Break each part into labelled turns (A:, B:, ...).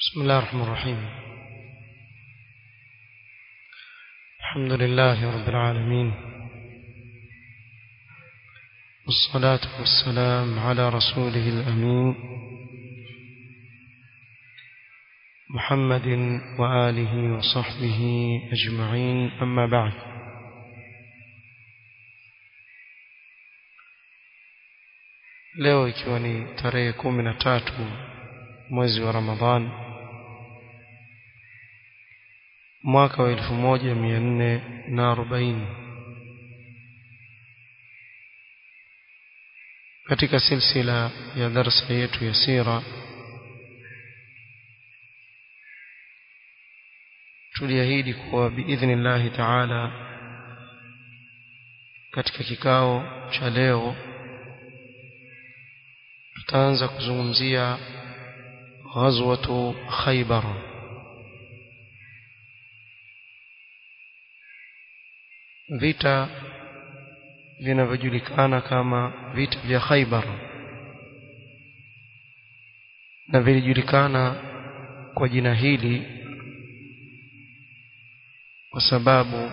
A: بسم الله الرحمن الرحيم الحمد لله رب العالمين والصلاة والسلام على رسوله الأمين محمد وآله وصحبه أجمعين أما بعد leo ikiwa ni tarehe kumi na tatu mwezi wa ramadhan mwaka wa elfu moja mia nne na arobaini katika silsila ya darsa yetu ya sira tuliahidi kuwa biidhnillahi taala katika kikao cha leo tutaanza kuzungumzia ghazwatu Khaybar vita vinavyojulikana kama vita vya Khaybar na vilijulikana kwa jina hili kwa sababu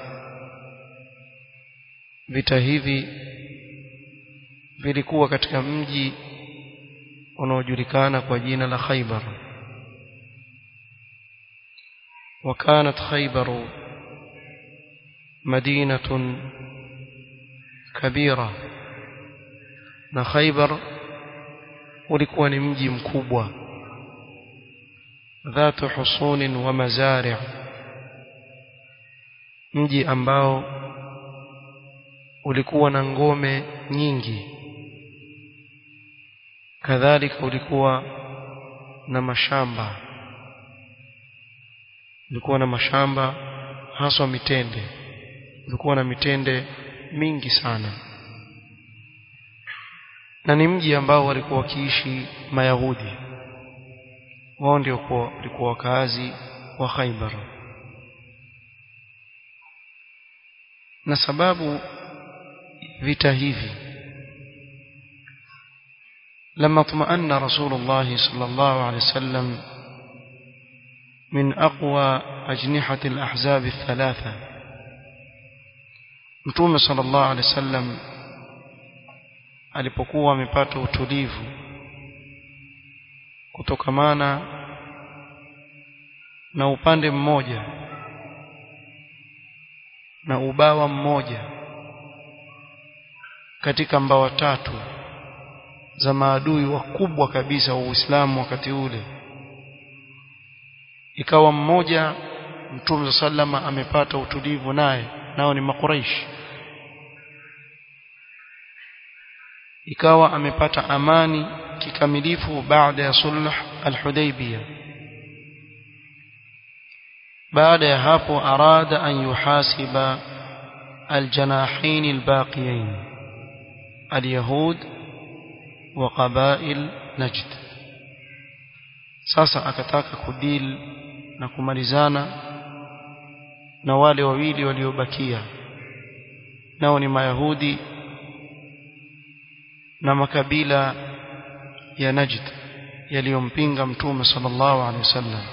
A: vita hivi vilikuwa katika mji unaojulikana kwa jina la Khaybar وكانت خيبر مدينة كبيرة na Khaybar ulikuwa ni mji mkubwa dhatu husunin wa mazari' mji ambao ulikuwa na ngome nyingi kadhalika ulikuwa na mashamba ulikuwa na mashamba haswa mitende ulikuwa na mitende mingi sana na ni mji ambao walikuwa wakiishi mayahudi wao ndio walikuwa wakazi wa Khaybar na sababu vita hivi لما اطمأن رسول الله صلى الله عليه وسلم من أقوى أجنحة الأحزاب الثلاثة متوم صلى الله عليه وسلم alipokuwa amepata utulivu kutokamana na upande mmoja na ubawa mmoja katika mbawa tatu za maadui wakubwa kabisa wa Uislamu wakati ule ikawa mmoja Mtume sallama amepata utulivu naye nao ni makuraish ikawa amepata amani kikamilifu baada ya sulh al-Hudaybiyah baada ya hapo arada an yuhasiba al-janahin al-baqiyain al-yahud wa qabail najd sasa akataka kudil na kumalizana na wale wawili waliobakia nao ni mayahudi na makabila ya najd yaliyompinga mtume sallallahu alaihi wasallam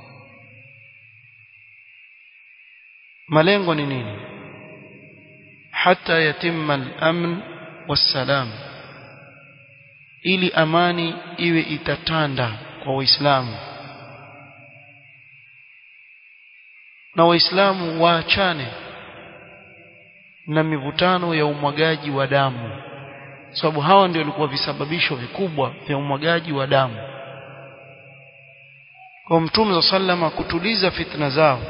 A: malengo ni nini hata yatimma al-amn was-salam ili amani iwe itatanda kwa waislamu na waislamu waachane na mivutano ya umwagaji wa damu sababu hawa ndio walikuwa visababisho vikubwa vya umwagaji wa damu kwa mtume wa sallama kutuliza fitna zao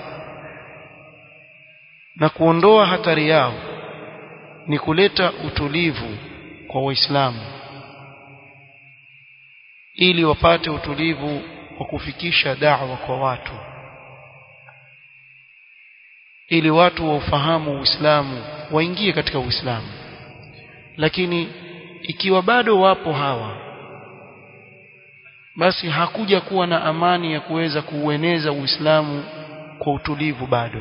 A: na kuondoa hatari yao ni kuleta utulivu kwa waislamu ili wapate utulivu wa kufikisha da'wa kwa watu ili watu waufahamu Uislamu waingie katika Uislamu lakini ikiwa bado wapo hawa basi hakuja kuwa na amani ya kuweza kuueneza Uislamu kwa utulivu bado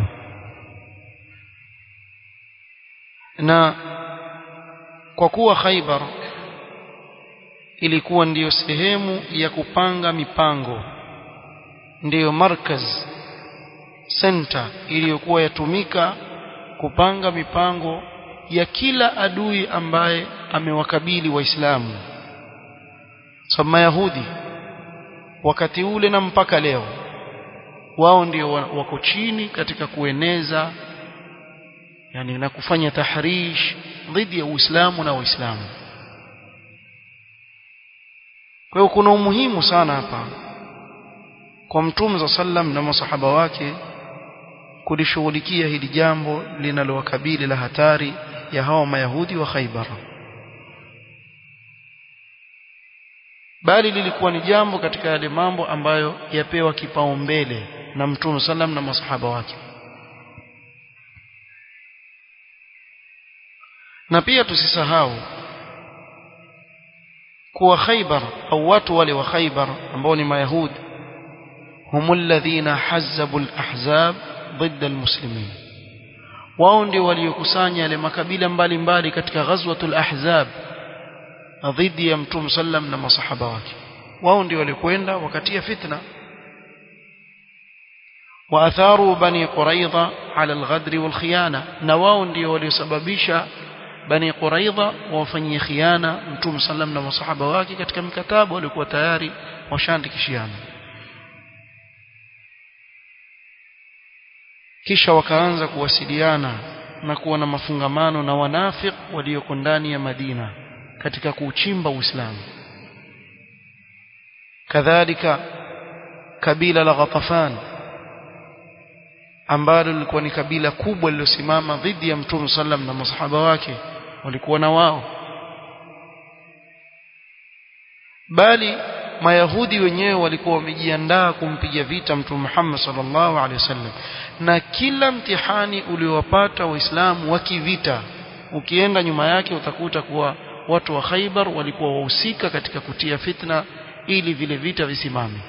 A: na kwa kuwa Khaibar ilikuwa ndiyo sehemu ya kupanga mipango ndiyo markaz center iliyokuwa yatumika kupanga mipango ya kila adui ambaye amewakabili waislamu so mayahudi wakati ule na mpaka leo wao ndio wako chini katika kueneza yani na kufanya tahrish dhidi ya Uislamu na Waislamu kwa hiyo kuna umuhimu sana hapa kwa Mtume za sallam na masahaba wake kulishughulikia hili jambo linalowakabili la hatari ya hawa mayahudi wa Khaibar bali lilikuwa ni jambo katika yale mambo ambayo yapewa kipaumbele na Mtume sallam na masahaba wake na pia tusisahau kuwa Khaibar au watu wale wa Khaibar ambao ni mayahudi هم الذين حزبوا الأحزاب ضد المسلمين wao ndio waliokusanya yale makabila mbalimbali katika ghazwatul ahzab dhidi ya mtume sallam na masahaba wake wao ndio walikwenda wakatia fitna waatharu bani quraidha ala alghadr walkhiyana na wao ndio waliosababisha bani quraidha wafanyie khiana mtume sallam na masahaba wake katika mikataba walikuwa tayari washaandikishiana kisha wakaanza kuwasiliana na kuwa na mafungamano na wanafiq walioko ndani ya Madina katika kuuchimba Uislamu kadhalika kabila la Ghatafan ambalo lilikuwa ni kabila kubwa lililosimama dhidi ya Mtume sallam na masahaba wake walikuwa na wao bali mayahudi wenyewe walikuwa wamejiandaa kumpiga vita mtume Muhammad sallallahu alaihi wasallam na kila mtihani uliowapata waislamu wa kivita ukienda nyuma yake utakuta kuwa watu wa Khaibar walikuwa wahusika katika kutia fitna ili vile vita visimame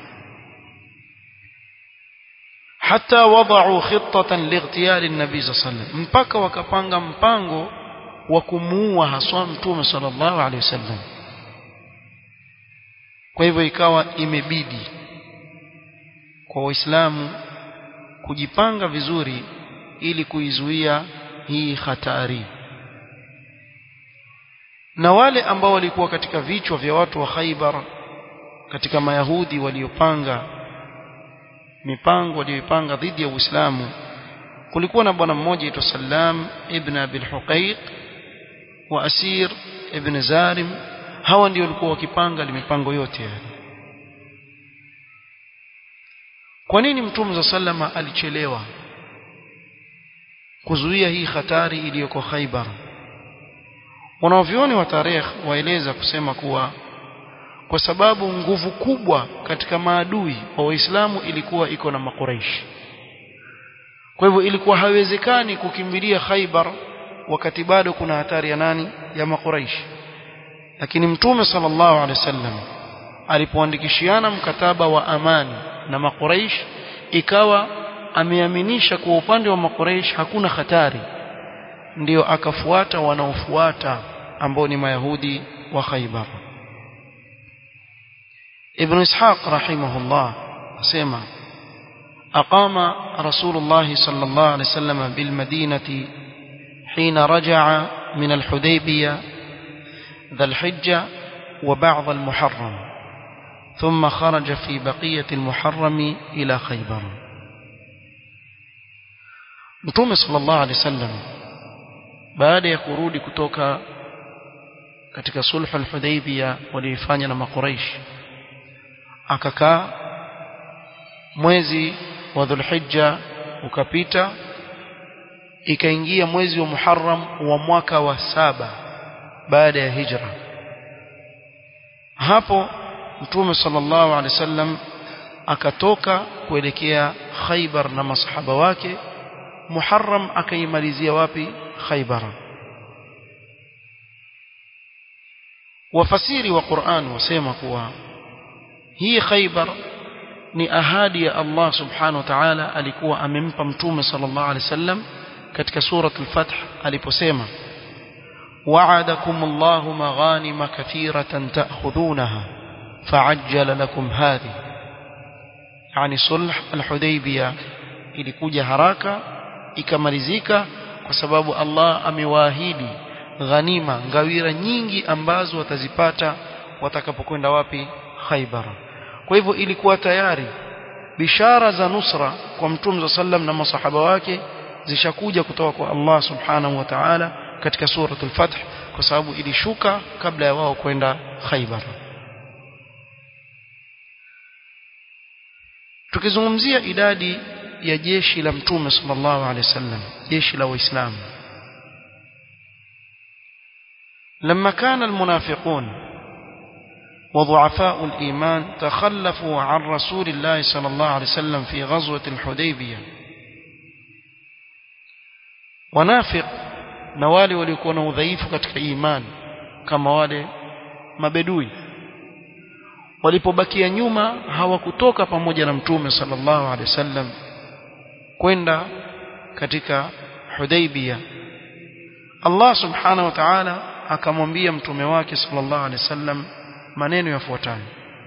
A: hata wadau khitatan lightiyal an-nabi sallallahu mpaka wakapanga mpango wa kumuua haswa mtume sallallahu alaihi wasallam kwa hivyo ikawa imebidi kwa waislamu kujipanga vizuri ili kuizuia hii hatari na wale ambao walikuwa katika vichwa vya watu wa Khaibar katika mayahudi waliopanga mipango walioipanga dhidi ya Uislamu kulikuwa na bwana mmoja aitwa Salam ibn Abil Huqaiq wa Asir ibn Zarim hawa ndio walikuwa wakipanga mipango yote yale kwa nini mtume za sallama alichelewa kuzuia hii hatari iliyoko Khaibar wanavyoni wa tarehe waeleza kusema kuwa kwa sababu nguvu kubwa katika maadui wa Waislamu ilikuwa iko na makuraishi kwa hivyo ilikuwa haiwezekani kukimbilia Khaibar wakati bado kuna hatari ya nani ya makuraishi lakini mtume sallallahu alaihi wasallam alipoandikishiana mkataba wa amani na makuraish ikawa ameaminisha kwa upande wa makuraish hakuna hatari ndiyo akafuata wanaofuata ambao ni mayahudi wa Khaibar Ibn Ishaq rahimahullah asema أقام رسول الله صلى الله عليه وسلم بالمدينة حين رجع من الحديبية ذا الحجة وبعض المحرم ثم خرج في بقية المحرم إلى خيبر Mtume sallallahu alaihi wasallam baada ya kurudi kutoka katika sulhu al-Hudaybiyah walioifanya na Makuraish akakaa mwezi wa Dhulhijja ukapita ikaingia mwezi wa Muharram wa mwaka wa saba baada ya hijra hapo Mtume sallallahu alaihi wasallam akatoka kuelekea Khaybar na masahaba wake Muharram akaimalizia wapi Khaybar wafasiri wa Qur'an wasema kuwa hii Khaybar ni ahadi ya Allah subhanahu wa ta'ala alikuwa amempa mtume sallallahu alaihi wasallam katika surat al-Fath aliposema وعدكم الله مغانم كثيرة تأخذونها فعجل لكم هذه yani sulh al-Hudaybiyah ilikuja haraka ikamalizika kwa sababu Allah amewaahidi ghanima ngawira nyingi ambazo watazipata watakapokwenda wapi Khaybar kwa hivyo ilikuwa tayari bishara za nusra kwa mtume sallam na masahaba wake zishakuja kutoka kwa Allah subhanahu wa ta'ala katika suratul fath kwa sababu ilishuka kabla ya wao kwenda Khaybar tukizungumzia idadi ya jeshi la mtume sallallahu alaihi wasallam jeshi la waislamu لما كان المنافقون وضعفاء الإيمان تخلفوا عن رسول الله صلى الله عليه وسلم في غزوة الحديبية ونافق نوالي وليكون udhaifu katika iman kama wale mabedui walipobakia nyuma hawakutoka pamoja na mtume sallallahu alaihi wasallam kwenda katika Hudaybiyah Allah subhanahu wa ta'ala akamwambia mtume wake sallallahu alaihi wasallam maneno yafuatayo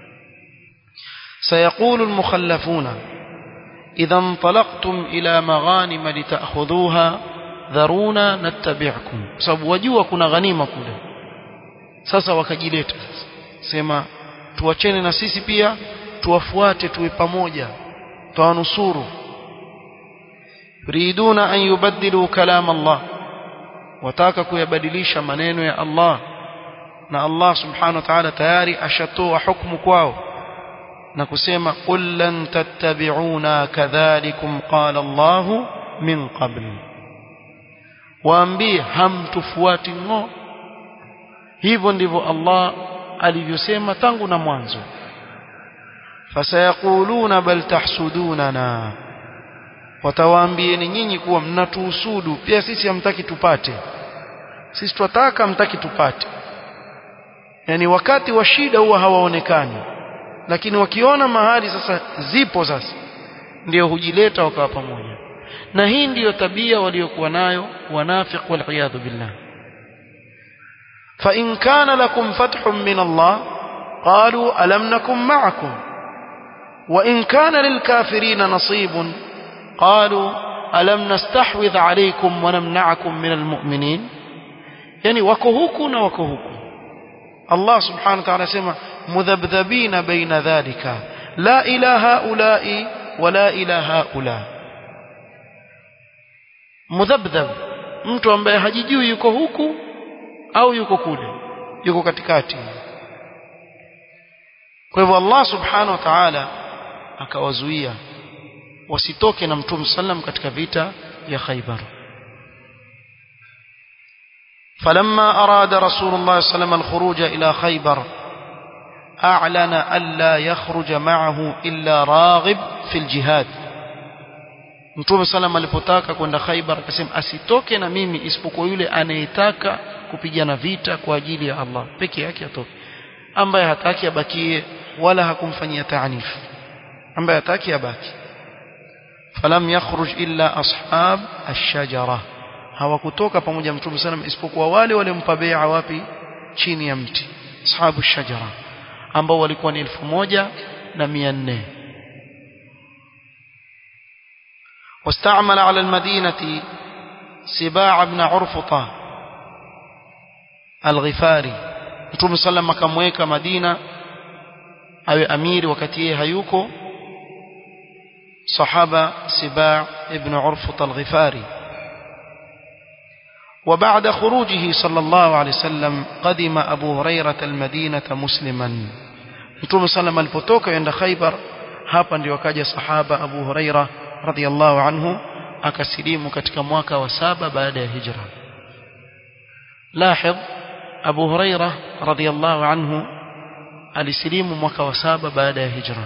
A: سيقول المخلفون إذا انطلقتم إلى مغانم لتأخذوها ذرونا نتبعكم sababu wajua kuna ghanima kule sasa wakajileta sema tuachene na sisi pia tuwafuate tuwe pamoja tuwanusuru yuriduna an yubaddilu kalam Allah wataka kuyabadilisha maneno ya Allah na Allah subhanahu wa ta'ala tayari ashatoa hukumu kwao na kusema qul lan tattabi'una kadhalikum qala Allah min qabl waambie hamtufuati ngo hivyo ndivyo Allah alivyosema tangu na mwanzo fasayaquluna bal tahsudunana watawaambieni nyinyi kuwa mnatuhusudu pia sisi hamtaki tupate sisi twataka hamtaki tupate yani wakati wa shida huwa hawaonekani lakini wakiona mahali sasa zipo sasa ndio hujileta wakawa pamoja na hii ndiyo tabia waliokuwa nayo wanafiq wal billah فإن كان لكم فتح من الله قالوا ألم نكن معكم وإن كان للكافرين نصيب قالوا ألم نستحوذ عليكم ونمنعكم من المؤمنين يعني وكهوكنا وكهوكم الله سبحانه وتعالى سمع مذبذبين بين ذلك لا إلى هؤلاء ولا إلى هؤلاء مذبذب mtu ambaye hajijui yuko huku au yuko kule yuko katikati kwa hivyo Allah subhanahu wa ta'ala akawazuia wasitoke na mtume sallam katika vita ya Khaybar فلما أراد رسول الله صلى الله عليه وسلم الخروج إلى خيبر أعلن ألا يخرج معه إلا راغب في الجهاد Mtume sallam alipotaka kwenda Khaibar akasema asitoke na mimi isipokuwa yule anayetaka kupigana vita kwa ajili ya Allah peke yake atoke ambaye hataki abakie wala hakumfanyia taanif ambaye hataki abaki falam yakhruj illa ashab ash-shajara hawakutoka pamoja mtume sallam isipokuwa wale waliompa bai'a wapi chini ya mti ashabu ash-shajara ambao walikuwa ni elfu moja na mia nne واستعمل على المدينة سباع بن عرفطة الغفاري Mtume sallam akamweka Madina awe amiri wakati yeye hayuko sahaba Sibaa ibn Urfut al-Ghifari وبعد خروجه صلى الله عليه وسلم قدم أبو هريرة المدينة مسلما Mtume sallam alipotoka yenda Khaybar hapa ndio akaja sahaba Abu Huraira radhiallahu anhu akasilimu katika mwaka wa saba baada ya hijra لاحظ Abu Huraira radhiallahu anhu alisilimu mwaka wa saba baada ya hijra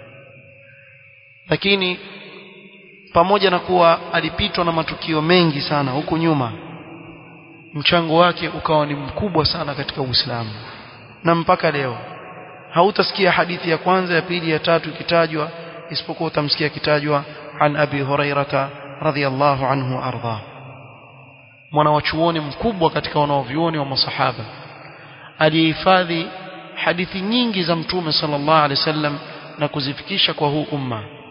A: lakini pamoja na kuwa alipitwa na matukio mengi sana huku nyuma mchango wake ukawa ni mkubwa sana katika Uislamu na mpaka leo hautasikia hadithi ya kwanza ya pili ya tatu ikitajwa isipokuwa utamsikia kitajwa an abi hurairata radhiyallahu anhu arda mwana wa chuoni mkubwa katika wanaovyuoni wa masahaba aliyehifadhi hadithi nyingi za mtume sallallahu alaihi wasallam na kuzifikisha kwa huu umma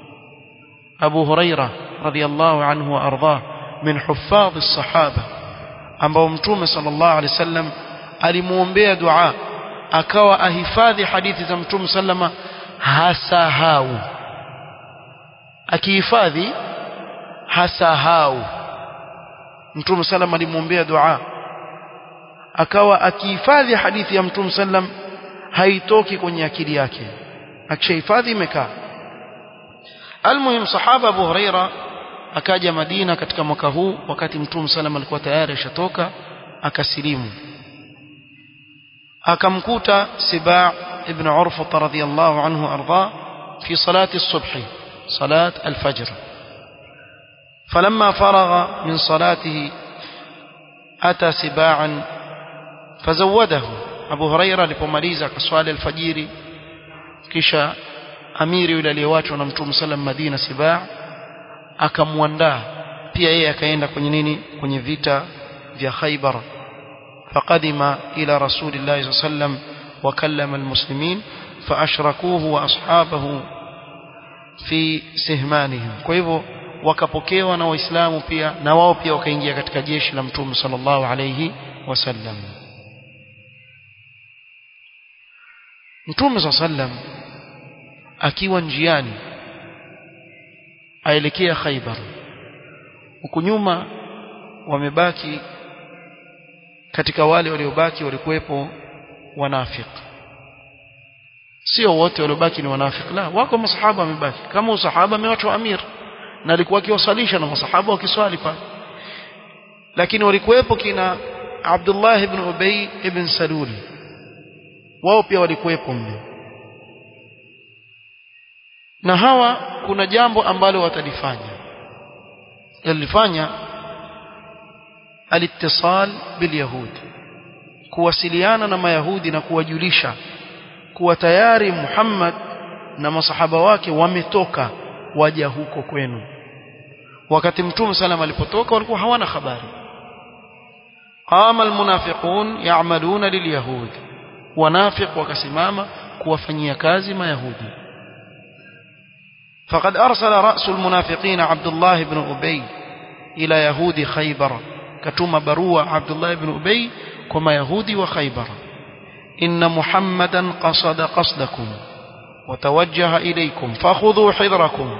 A: Abu Huraira radhiyallahu anhu wa ardhah min huffadh as-sahaba ambao mtume sallallahu alaihi wasallam alimuombea dua akawa ahifadhi hadithi za mtume sallama hasahau akihifadhi hasahau mtume sallam alimwombea dua akawa akihifadhi hadithi ya mtume sallam haitoki kwenye akili yake akishahifadhi imekaa almuhim sahaba Abu Huraira akaja Madina katika mwaka huu wakati mtume sallam alikuwa tayari ashatoka akasilimu akamkuta Siba ibn Urfa radhiyallahu anhu arda fi salati as-subh salat al-fajr فلما فرغ من صلاته أتى سباعا فزوده أبو هريرة لبماليزة كسوال الفجير كشا أمير يولى aliyewachwa na Mtume sallam Madina Sibaa akamwandaa pia yeye akaenda kwenye nini kwenye vita vya Khaybar فقدم إلى رسول الله صلى الله عليه وسلم وكلم المسلمين فأشركوه وأصحابه في سهمانهم kwa hivyo wakapokewa na waislamu pia na wao pia wakaingia katika jeshi la mtume sallallahu alayhi wasallam mtume sallam akiwa njiani aelekea Khaibar huku nyuma wamebaki katika wale waliobaki walikuwepo wanafik sio wote waliobaki ni wanafik la wako masahaba wamebaki kama usahaba amewachwa amir na alikuwa akiwasalisha na masahaba wakiswali pale lakini walikuwepo kina Abdullah ibn Ubay ibn Salul wao pia walikuwepo mle na hawa kuna jambo ambalo watalifanya yalifanya alittisal bilyahud kuwasiliana na mayahudi na kuwajulisha kuwa tayari Muhammad na masahaba wake wametoka waja huko kwenu wakati mtume salam alipotoka walikuwa hawana habari qama almunafiqun ya'maluna lilyahud wanafiq wakasimama kuwafanyia kazi mayahudi فقد أرسل رأس المنافقين عبد الله بن أبي إلى يهود خيبر كتم بروى عبد الله بن أبي كما يهودي وخيبر إن محمدا قصد قصدكم وتوجه إليكم فخذوا حذركم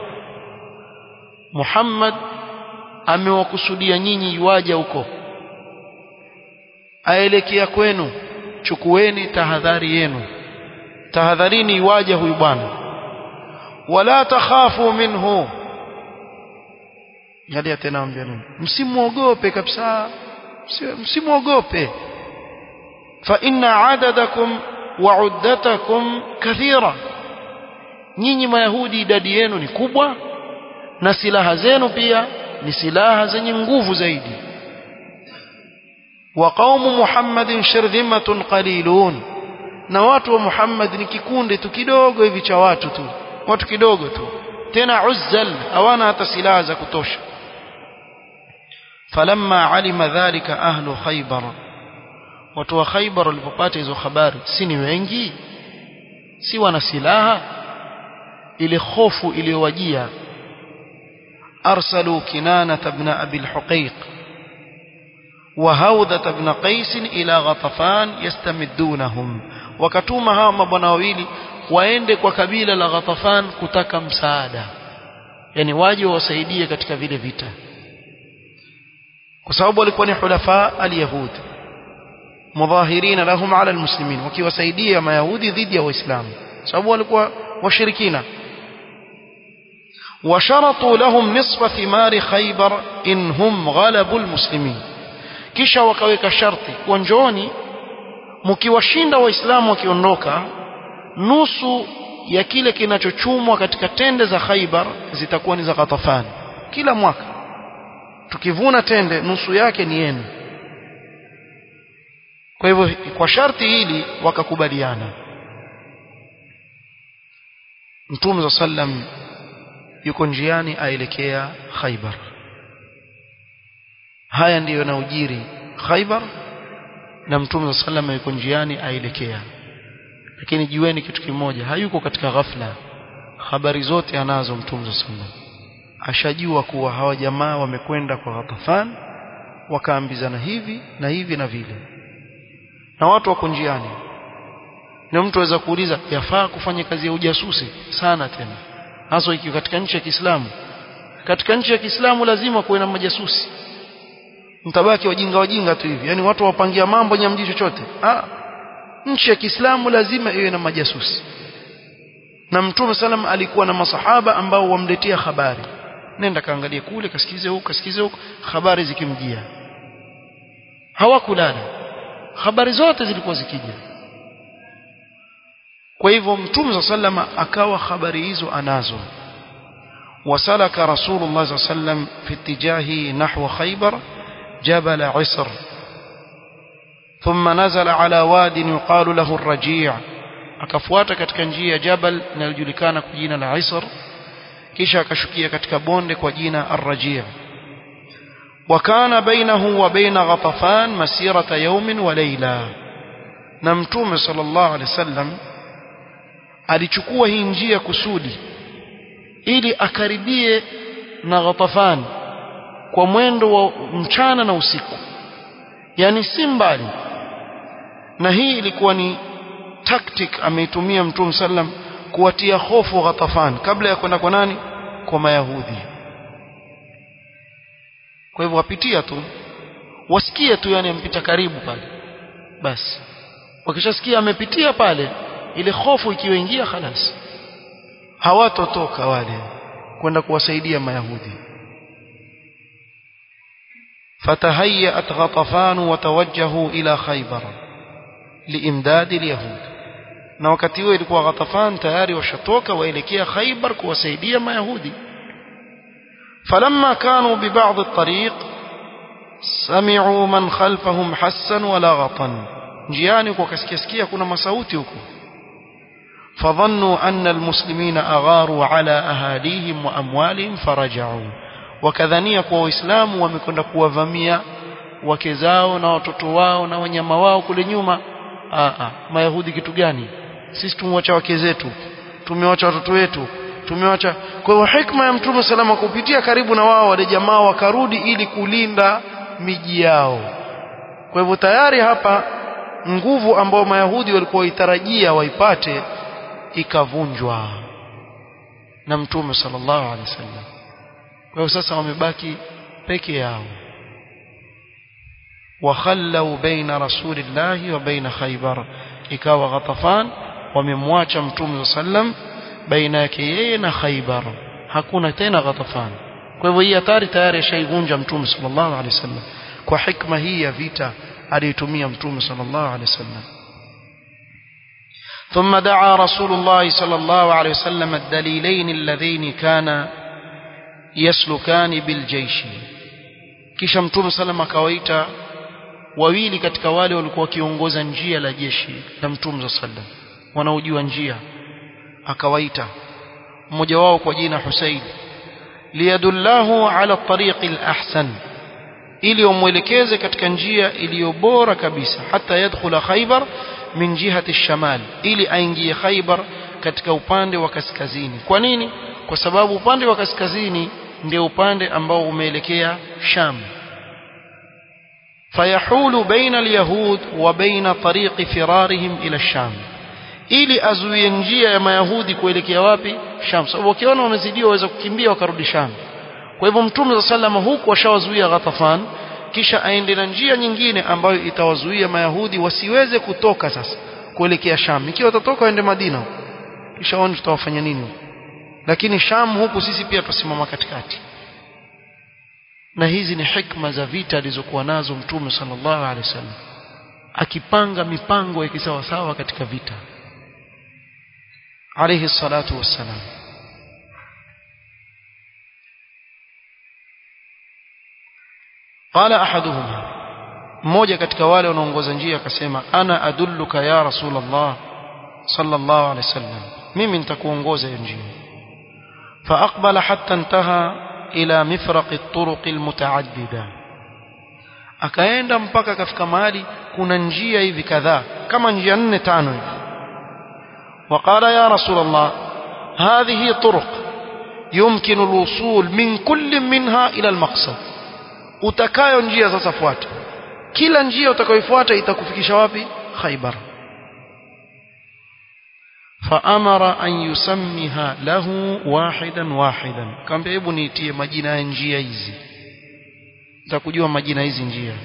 A: محمد amewakusudia nyinyi iwaja huko aelekea kwenu chukueni tahadhari yenu tahadharini iwaja huyu bwana wala takhafu minhu yalia tena ambia nini msimuogope kabisa msimuogope fa inna adadakum wa uddatakum kathira nyinyi mayahudi idadi yenu ni kubwa na silaha zenu pia ni silaha zenye nguvu zaidi wa qaumu muhammadin shirdhimatun qalilun na watu wa muhammad ni kikundi tu kidogo hivi cha watu tu watu kidogo tu tena uzzal hawana hata silaha za kutosha falamma alima dhalika ahlu khaybar watu wa khaybar walipopata hizo habari si ni wengi si wana silaha ile hofu iliyowajia arsalu kinana ibn abi al-huqayq وهوذة بن قيس إلى غطفان يستمدونهم wakatuma hawa mabwana wawili waende kwa kabila la Ghatafan kutaka msaada yani waje wasaidie katika vile vita kwa sababu walikuwa ni hulafa al-yahud mudhahirina lahum ala almuslimin wakiwasaidia mayahudi dhidi ya waislamu sababu walikuwa washirikina وشرطوا لهم نصف ثمار خيبر إن هم غلبوا المسلمين kisha wakaweka sharti wanjoni mkiwashinda waislamu wakiondoka nusu ya kile kinachochumwa katika tende za Khaibar zitakuwa ni za Ghatafan kila mwaka tukivuna tende nusu yake ni yenu kwa hivyo kwa sharti hili wakakubaliana Mtume sallam yuko njiani aelekea Khaibar haya ndiyo yanaojiri Khaibar na Mtume sallam yuko njiani aelekea lakini jueni kitu kimoja hayuko katika ghafla habari zote anazo Mtume sallam ashajua kuwa hawa jamaa wamekwenda kwa Ghatafan wakaambizana hivi na hivi na vile na watu wako njiani na mtu aweza kuuliza yafaa kufanya kazi ya ujasusi sana tena hasa ikiwa katika nchi ya Kiislamu katika nchi ya Kiislamu lazima kuwe na majasusi mtabaki wajinga wajinga tu hivi yani watu wapangia mambo nyamji chochote ah nchi ya Kiislamu lazima iwe na majasusi na Mtume salam alikuwa na masahaba ambao wamletea habari nenda kaangalie kule kasikize huko kasikize huko habari zikimjia hawakulala habari zote zilikuwa zikija kwa hivyo Mtume sallama akawa habari hizo anazo وسلك رسول الله صلى الله عليه وسلم في اتجاهه نحو خيبر جبل عسر ثم نزل على واد يقال له الرجيع akafuata katika njia ya jabal linalojulikana kwa jina la Isr kisha akashukia katika bonde kwa jina Ar-Raji' وكان بينه وبين غطفان مسيرة يوم وليلة na mtume sallallahu alaihi wasallam alichukua hii njia kusudi ili akaribie na Ghatafan kwa mwendo wa mchana na usiku yani si mbali na hii ilikuwa ni tactic ameitumia mtume sallam kuwatia hofu Ghatafan kabla ya kwenda kwa nani kwa mayahudi kwa hivyo wapitia tu wasikie tu yani ampita karibu pale basi wakishasikia amepitia pale ile hofu ikiwaingia khalas hawatotoka wale kwenda kuwasaidia mayahudi فتهيأت غطفان وتوجهوا إلى خيبر لإمداد اليهود na wakati huo ilikuwa Ghatafan tayari washatoka waelekea Khaybar kuwasaidia mayahudi falamma kanu bi ba'd at-tariq sami'u man khalfahum hassan wa laghatan njiani kwa kasikia sikia kuna masauti huko فظنوا أن المسلمين أغاروا على أهاليهم وأموالهم فرجعوا وكذنيا kwa waislamu wamekwenda kuwavamia wake zao na watoto wao na wanyama wao kule nyuma a a mayahudi kitu gani sisi tumwacha wake zetu tumewacha watoto wetu tumewacha kwa hiyo hikma ya mtume salama kupitia karibu na wao wale jamaa wakarudi ili kulinda miji yao kwa hivyo tayari hapa nguvu ambayo mayahudi walikuwa waitarajia waipate ikavunjwa na mtume sallallahu alaihi wasallam kwa hiyo sasa wamebaki peke yao wakhallau baina rasulillahi wa baina khaybar ikawa ghatafan wamemwacha mtume sallam baina yake yeye na khaybar hakuna tena ghatafan kwa hivyo hii hatari tayari ashaivunja mtume sallallahu alaihi wasallam kwa hikma hii ya vita aliyotumia mtume sallallahu alaihi wasallam ثم دعا رسول الله صلى الله عليه وسلم الدليلين اللذين كان يسلكان بالجيش kisha mtume sallam akawaita wawili katika wale walikuwa wakiongoza njia la jeshi la mtume sallam wanaojua njia akawaita mmoja wao kwa jina Husayn liyadullahu ala tariqi al-ahsan ili umwelekeze katika njia iliyo bora kabisa hata yadkhula Khaybar min jihati shamal ili aingie Khaybar katika upande wa kaskazini kwa nini kwa sababu upande wa kaskazini ndio upande ambao umeelekea Sham fayahulu baina alyahud wa baina tariqi firarihim ila Sham ili azuie njia ya mayahudi kuelekea wapi Sham sababu wakiona wamezidiwa waweza kukimbia wakarudi Sham kwa hivyo mtume sallama huku washawazuia Ghatafan kisha aende na njia nyingine ambayo itawazuia mayahudi wasiweze kutoka sasa kuelekea Sham ikiwa watatoka waende Madina kisha waone tutawafanya nini lakini Sham huku sisi pia tusimama katikati na hizi ni hikma za vita alizokuwa nazo mtume sallallahu alaihi wasallam akipanga mipango ya kisawasawa katika vita alayhi salatu wassalam qala ahaduhuma mmoja katika wale wanaongoza njia akasema ana adulluka ya rasulullah sallallahu alaihi wasallam mimi nitakuongoza hiyo njia فأقبل حتى انتهى إلى مفرق الطرق المتعددة akaenda mpaka kafika mahali kuna njia hivi kadhaa kama njia nne tano hivi وقال يا رسول الله هذه طرق يمكن الوصول من كل منها إلى المقصد utakayo njia sasa fuata kila njia utakayofuata itakufikisha wapi Khaybar faamara an yusammiha lahu wahidan wahidan kaambia hebu niitie majina ya njia hizi nitakujua majina hizi njia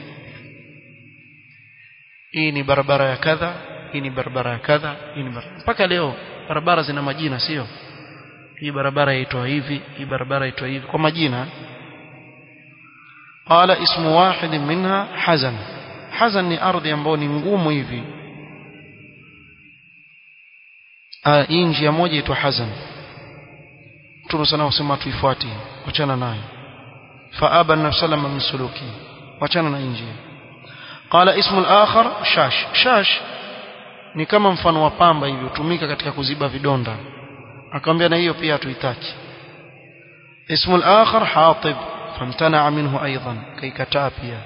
A: hii ni barabara ya kadha hii ni barabara ya kadha hii ni barabara mpaka leo barabara zina majina sio hii barabara yaitwa hivi hii barabara yaitwa hivi kwa majina qala ismu wahid minha hazan hazan ni ardhi ambayo ni ngumu hivi hii njia moja inaitwa hazan Mtume sana usema tuifuate wachana nayo faaba an sallama min suluki wachana na njia qala ismu al-akhar shash shash ni kama mfano wa pamba hivi hutumika katika kuziba vidonda akamwambia na hiyo pia hatuitaki ismu al-akhar hatib famtana minhu aidan kaikataa pia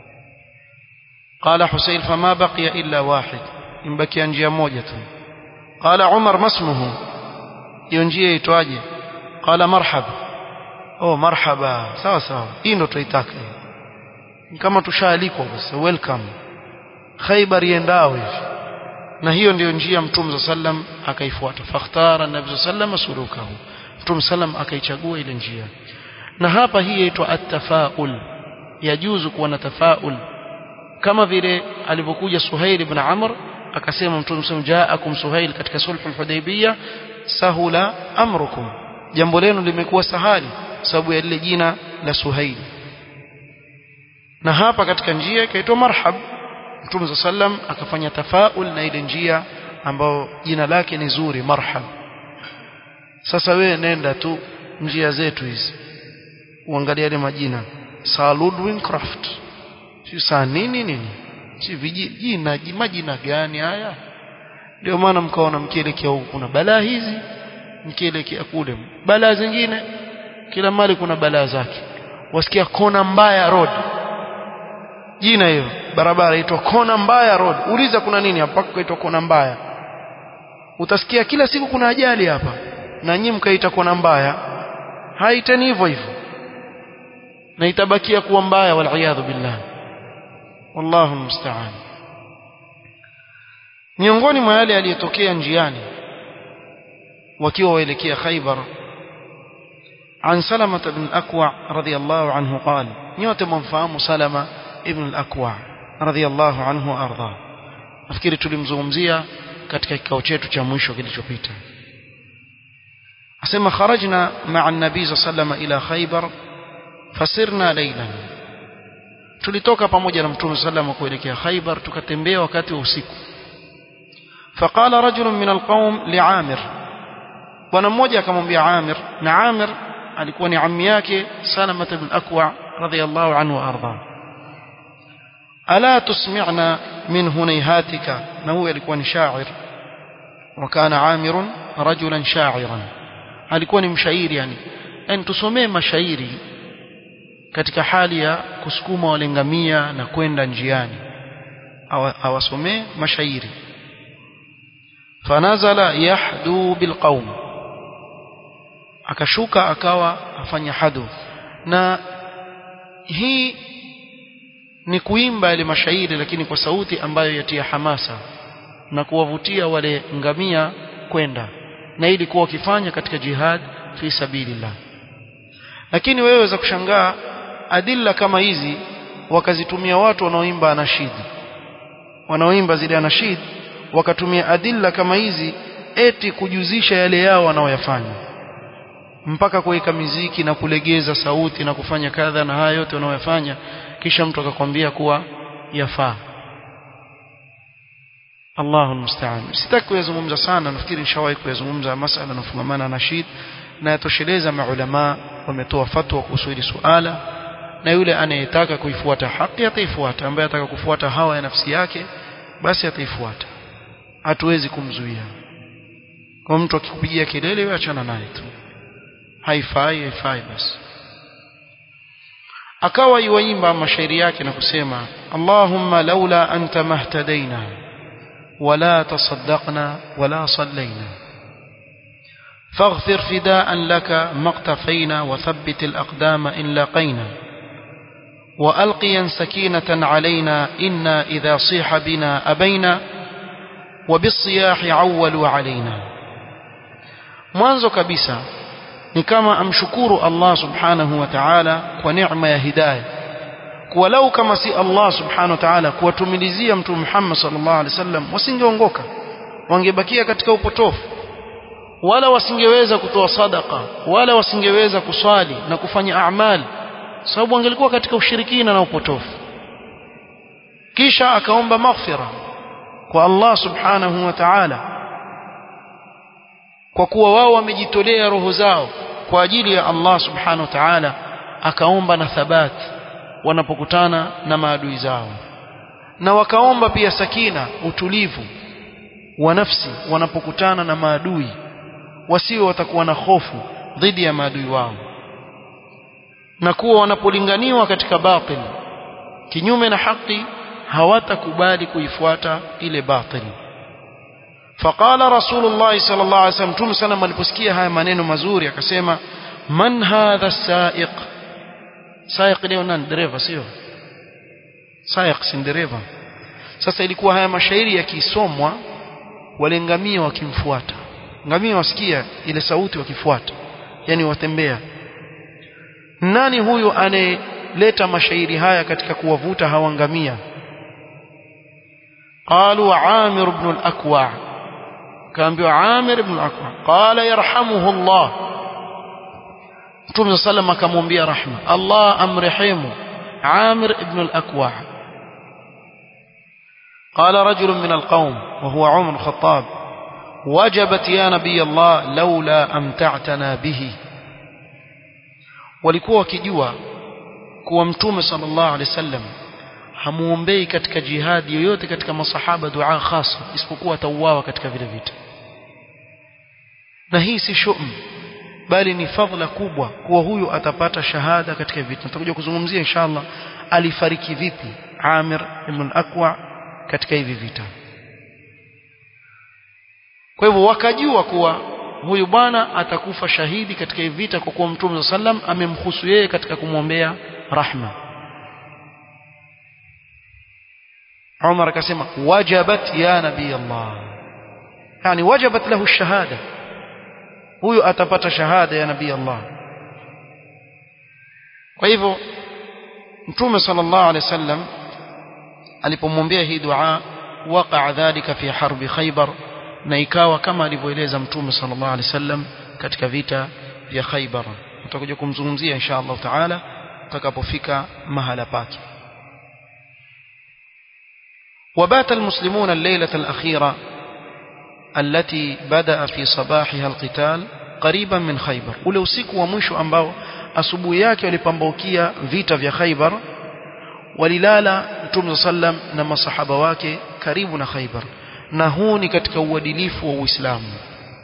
A: قال حسين فما بقي إلا واحد إن بقي njia moja tu قال عمر ما اسمه hiyo njia itwaje قال مرحب oh marhaba sawa sawa hii ndo tuitaka kama tushaalikwa basi welcome Khaybar yendao hivi na hiyo ndiyo njia mtume sallam akaifuata fakhtara nabii sallam sulukahu mtume sallam akaichagua ile njia na hapa hii inaitwa at-tafaul yajuzu kuwa na tafaul kama vile alivyokuja Suhail ibn Amr akasema mtume sallam jaakum Suhail katika sulhul hudaybiyah sahula amrukum jambo lenu limekuwa sahali sababu ya lile jina la Suhail na hapa katika njia ikaitwa marhab Mtume sallam akafanya tafaul na ile njia ambayo jina lake ni zuri marhab sasa wewe nenda tu njia zetu hizi uangalia yale majina Sir Ludwig Craft si saa nini nini si vijina majina gani haya ndio maana mkaona mkielekea huku kuna balaa hizi mkielekea kule balaa zingine kila mali kuna balaa zake wasikia kona mbaya road jina hiyo barabara inaitwa kona mbaya road uliza kuna nini hapa kuitwa kona mbaya utasikia kila siku kuna ajali hapa na nyinyi mkaita kona mbaya haitani hivyo hivyo na itabakia kuwa mbaya wal billah wallahu musta'an miongoni mwa yale yaliyotokea njiani wakiwa waelekea Khaybar عن سلمة بن الأكوع رضي الله عنه قال نيوت منفام سلمة ابن الأكوع رضي الله عنه وأرضاه nafikiri tulimzungumzia katika kikao chetu cha mwisho kilichopita asema kharajna ma'a an-nabii sallallahu ila Khaybar fasirna laylan tulitoka pamoja na mtume sallallahu kuelekea Khaybar tukatembea wakati wa usiku faqala rajulun min al-qawm li'amir bwana mmoja akamwambia Amir na Amir alikuwa ni ammi yake Salama ibn Akwa radhiyallahu anhu arda ala tusmi'na min hunayhatika na huyo alikuwa ni shair وكان عامر رجلا شاعرا alikuwa ni mshairi yani yani tusomee mashairi katika hali ya kusukuma walengamia na kwenda njiani awasomee mashairi fanazala yahdu bilqaum akashuka akawa afanya hadu na hii ni kuimba ile mashairi lakini kwa sauti ambayo yatia hamasa na kuwavutia wale ngamia kwenda na ili kuwa wakifanya katika jihad fi sabilillah lakini wewe za kushangaa adilla kama hizi wakazitumia watu wanaoimba anashid wanaoimba zile anashid wakatumia adilla kama hizi eti kujuzisha yale yao wanaoyafanya mpaka kuweka miziki na kulegeza sauti na kufanya kadha na haya yote wanaoyafanya kisha mtu akakwambia kuwa yafaa Allahu musta'an sitaki kuyazungumza sana nafikiri nishawahi kuyazungumza masala yanafungamana na shid na yatosheleza maulama wametoa fatwa kuhusu hili suala na yule anayetaka kuifuata haki ataifuata ambaye ataka kufuata hawa ya nafsi yake basi ataifuata hatuwezi kumzuia kwa mtu akikupigia kelele wewe achana naye tu haifai haifai basi akawa yuimba mashairi yake na kusema Allahumma laula anta mahtadaina wala tasaddaqna wala sallaina فاغفر فداء لك ما اقتفينا وثبت الأقدام إن لاقينا وألقيا سكينة علينا إنا إذا صيح بنا أبينا وبالصياح عولوا علينا mwanzo kabisa ni kama amshukuru Allah subhanahu wa ta'ala kwa neema ya hidayah kuwa lau kama si Allah subhanahu wa ta'ala kuwatumilizia mtume Muhammad sallallahu alaihi wasallam wasingeongoka wangebakia katika upotofu wala wasingeweza kutoa sadaka wala wasingeweza kuswali na kufanya amali sababu wangelikuwa katika ushirikina na upotofu kisha akaomba maghfira kwa Allah subhanahu wa ta'ala kwa kuwa wao wamejitolea roho zao kwa ajili ya Allah subhanahu wa ta'ala akaomba na thabat wanapokutana na maadui zao na wakaomba pia sakina utulivu wa nafsi wanapokutana na maadui wasiwe watakuwa na hofu dhidi ya maadui wao na kuwa wanapolinganiwa katika batil kinyume na haki hawatakubali kuifuata ile batil faqala rasulullah sallallahu alaihi wasallam tumu sana aliposikia haya maneno mazuri akasema man hadha saiq saiq leo nani dereva sio saiq si dereva sasa ilikuwa haya mashairi yakisomwa wale ngamia wakimfuata ngamia wasikia ile sauti wakifuata yani watembea nani huyu anayeleta mashairi haya katika kuwavuta hawa ngamia قالوا عامر بن الأكوع كان بيو عامر بن الأكوع قال يرحمه الله Mtume sallam akamwambia rahma Allah amrehemu Amir ibn al-Akwa قال رجل من القوم وهو عمر الخطاب وجبت يا نبي الله لولا أمتعتنا به walikuwa wakijua kuwa mtume sallallahu alaihi wasallam hamuombei katika jihadi yoyote katika masahaba dua khasa isipokuwa atauawa katika vile vita na hii si shum bali ni fadhila kubwa kuwa huyu atapata shahada katika vita tutakuja kuzungumzia inshallah alifariki vipi Amir ibn Aqwa katika hivi vita kwa hivyo wakajua kuwa huyu bwana atakufa shahidi katika hivi vita kwa kuwa Mtume sallam amemhusu yeye katika kumwombea rahma Umar akasema wajabat ya nabii Allah yani wajabat lahu shahada huyu atapata shahada ya nabii Allah kwa hivyo Mtume sallallahu alaihi wasallam alipomwombea hii dua waqa dhalika fi harbi Khaybar na ikawa kama alivyoeleza Mtume sallallahu alaihi wasallam katika vita vya Khaybar tutakuja kumzungumzia insha Allah taala tutakapofika mahala pake وبات المسلمون الليلة الأخيرة التي بدأ في صباحها القتال قريبا من خيبر ule usiku wa mwisho ambao asubuhi yake walipambaukia vita vya Khaybar walilala Mtume sallam na masahaba wake karibu na Khaybar na huu ni katika uadilifu wa Uislamu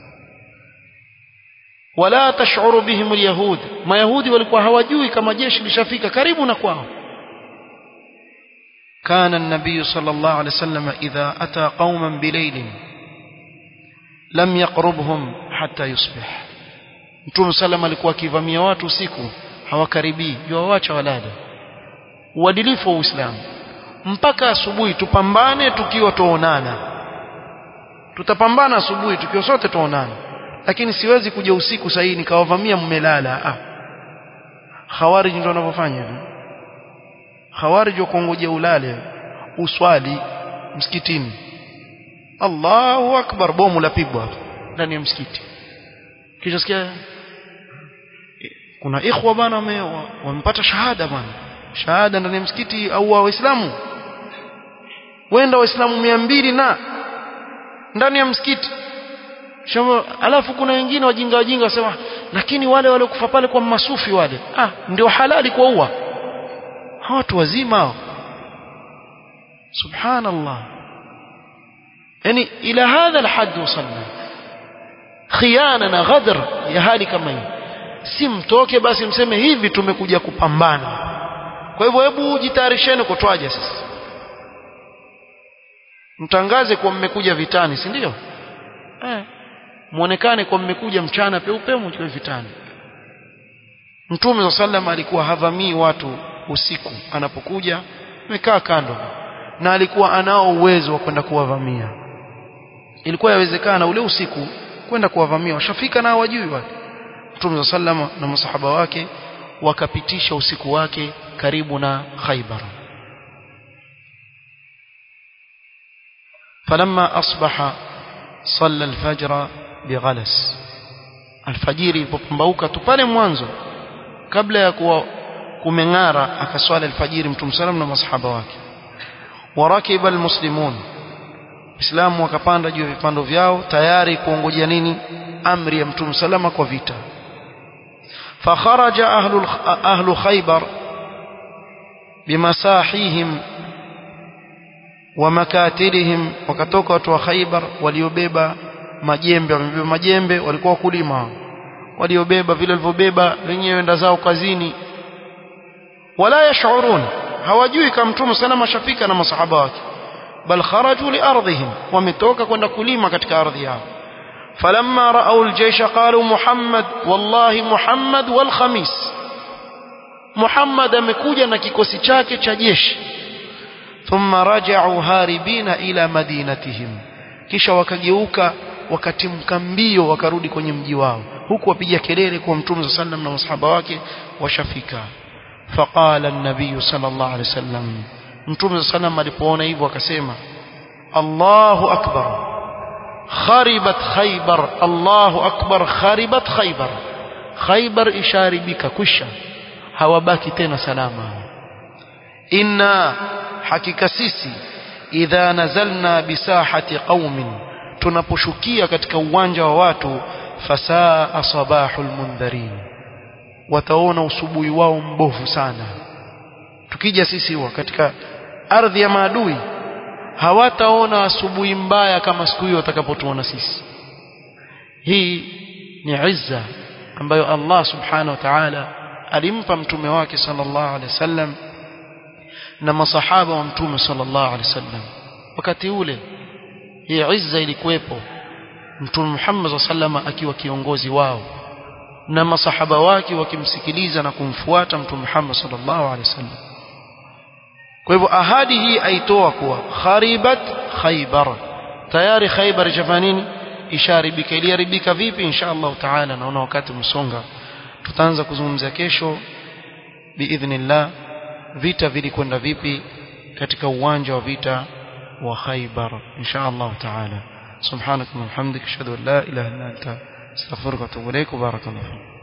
A: wala tashuru bihim alyahud mayahudi walikuwa hawajui kama jeshi lishafika karibu na kwao كان النبي صلى الله عليه وسلم إذا أتى قوما بليل لم يقربهم حتى يصبح Mtume sallam alikuwa akivamia watu usiku hawakaribii yuwaacha walale uadilifu wa Uislamu mpaka asubuhi tupambane tukiwa tuonana tutapambana asubuhi tukiwa sote tuonana lakini siwezi kuja usiku sahihi nikawavamia mmelala ah khawarij ndio wanavyofanya hivi khawarij wakongojea ulale uswali msikitini Allahu akbar bomu lapigwa ndani ya msikiti kisha sikia kuna ikhwa bana wamepata shahada bana shahada ndani ya msikiti au wa waislamu wenda waislamu mia mbili na ndani ya msikiti Shamo, alafu kuna wengine wajinga wajinga wasema lakini wale wale kufa pale kwa masufi wale ah ndio halali kuua watu wazima hao subhanallah yani ila hadha alhad wasalna khiana na ghadr ya hali kama hii si mtoke basi mseme hivi tumekuja kupambana kwa hivyo hebu jitayarisheni kutwaje sasa mtangaze kuwa mmekuja vitani si ndio eh muonekane kwa mmekuja mchana peupe mchukue vitani Mtume wa sallam alikuwa havamii watu usiku anapokuja amekaa kando na alikuwa anao uwezo wa kwenda kuwavamia ilikuwa yawezekana ule usiku kwenda kuwavamia washafika na hawajui watu Mtume wa sallam na masahaba wake wakapitisha usiku wake karibu na Khaybar فلما أصبح صلى الفجر بغلس alfajiri ilipopambauka tu pale mwanzo kabla ya kuwa kumeng'ara akaswali alfajiri mtume sallam na masahaba wake warakiba almuslimun Islamu wakapanda juu ya vipando vyao tayari kuongojea nini amri ya mtume salama kwa vita fakharaja ahlu ahlu khaybar bimasahihim wa makatilihim wakatoka watu wa khaybar waliobeba majembe wamebeba majembe walikuwa wakulima waliobeba vile walivyobeba wenyewe enda zao kazini wala yashurun hawajui kama mtume salama shafika na masahaba wake bal kharaju li ardhihim wametoka kwenda kulima katika ardhi yao falamma ra'aw al-jaysh qalu muhammad wallahi muhammad wal khamis muhammad amekuja na kikosi chake cha jeshi thumma raja'u haribina ila madinatihim kisha wakageuka wakatimka mbio wakarudi kwenye mji wao huku wapiga kelele kwa mtume sallam na masahaba wake washafika faqala an-nabiy sallallahu alaihi wasallam mtume sallam alipoona hivyo akasema Allahu akbar kharibat khaybar Allahu akbar kharibat khaybar khaybar isharibika kusha hawabaki tena salama inna hakika sisi idha nazalna bisahati qaumin tunaposhukia katika uwanja wa watu fasaa sabahul mundharin wataona usubuhi wao mbovu sana tukija sisi huwa katika ardhi ya maadui hawataona asubuhi mbaya kama siku hiyo watakapotuona sisi hii ni izza ambayo Allah subhanahu wa ta'ala alimpa mtume wake sallallahu alaihi wasallam na masahaba wa mtume sallallahu alaihi wasallam wakati ule hii izza ilikuwepo mtume Muhammad sallallahu akiwa kiongozi wao na masahaba wake wakimsikiliza na kumfuata mtume Muhammad sallallahu alaihi wasallam kwa hivyo ahadi hii aitoa kuwa kharibat khaybar tayari khaybar jafanini isharibika iliharibika vipi insha Allah taala naona wakati msonga tutaanza kuzungumzia kesho biidhnillah vita vilikwenda vipi katika uwanja wa vita wa Khaybar insha Allah taala subhanak wa bihamdika ashhadu an la ilaha illa anta astaghfiruka wa atubu ilaik barakallahu